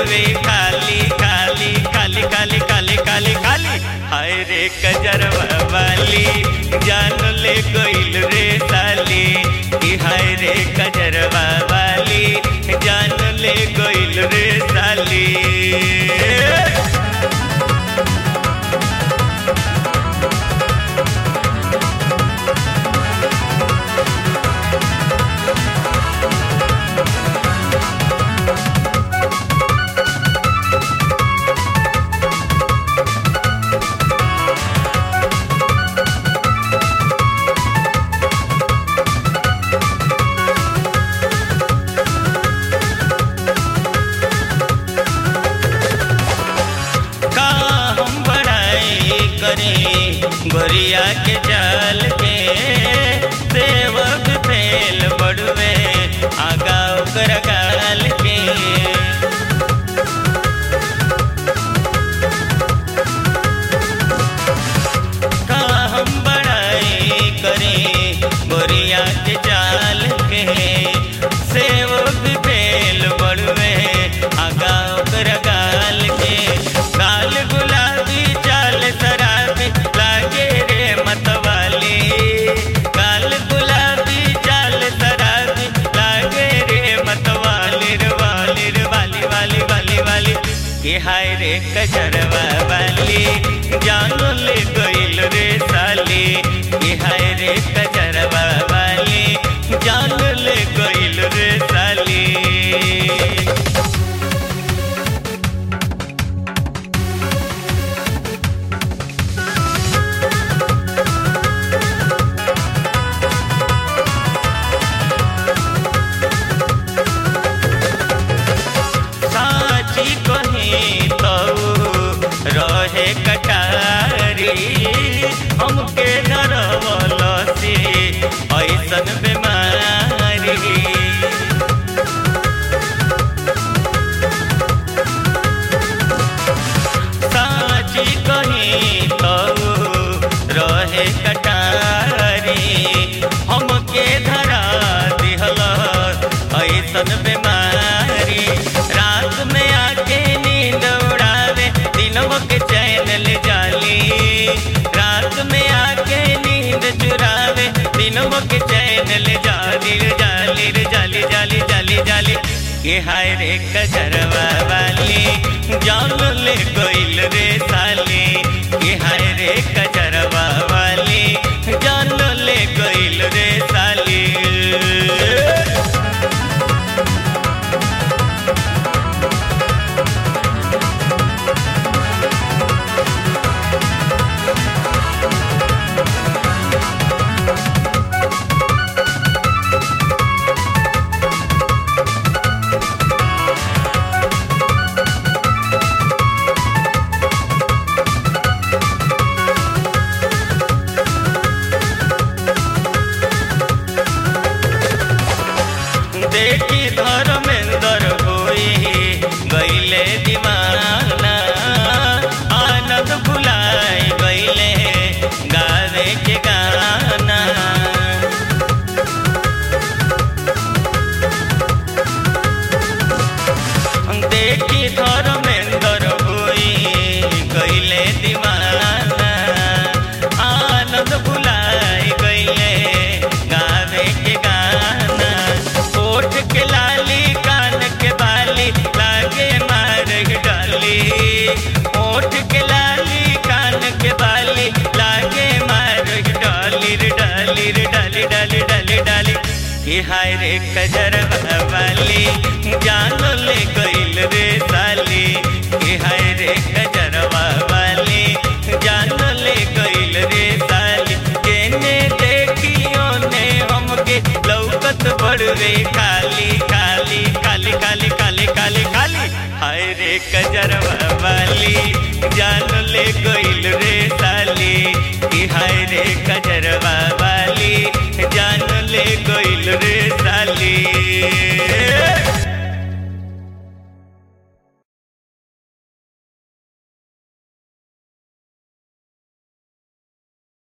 बड़वे खाली खाली खाली खाली खाली खाली खाली हाय रे कजरवा वाली जान ले गइल रे साली कि हाय रे कजरवा वाली जान ले गइल रे साली का हम बड़ाई करें गोरिया के जाल के सेवक फेल बड़वे आगा ओकर गाल के का हम बड़ाई करें गोरिया के जाल के सेवक फेल बड़वे आगा ओकर गाल के गाल गुलाबी चाल शराबी लागे रे मतवाली गाल गुलाबी चाल शराबी लागे रे मतवाली रे वाली रे वाली वाली वाली वाली के हाय रे कजरवा वाली जानो ले गइल रे साली के हाय रे कजरवा वाली जानो ले गइल रे साली साची कहीं तो रहे कटारी हमके डरवल से ऐसन बीमारी साची कहीं तो रहे कटारी हमके धरा दिहल ऐसन बीमारी रात में आके नींद उड़ावे दिनों के चैन ले जाली रात में आके नींद चुरावे दिनों के चैन ले जाली रे जाली रे जाली जाली जाली जाली के हाय रे कजरवा वाली जान ले गइल रे साली के हाय रे कजरवा वाली जान ले गइल रे साली देखी धर्मेंद्र होई गईले दीवाना आनंद भुलाए गईले गावे के गाना देखी धर्मेंद्र होई गईले दीवाना आनंद भुलाए गईले गावे के गाना ओठ के लाली कान के बाली लागे मार डाली ओठ के लाली कान के बाली लागे मार डाली रे डाली रे डाली डाली डाली डाली कि हाय रे कजरवा वाली जान ले गइल रे साली कि हाय रे कजरवा वाली जान ले गइल रे साली केने देखियो ने हमके लौकत बड़वे खाली खाली खाली खाली खाली खाली खाली हाय रे कजरवा वाली जान ले गइल रे साली कि हाय रे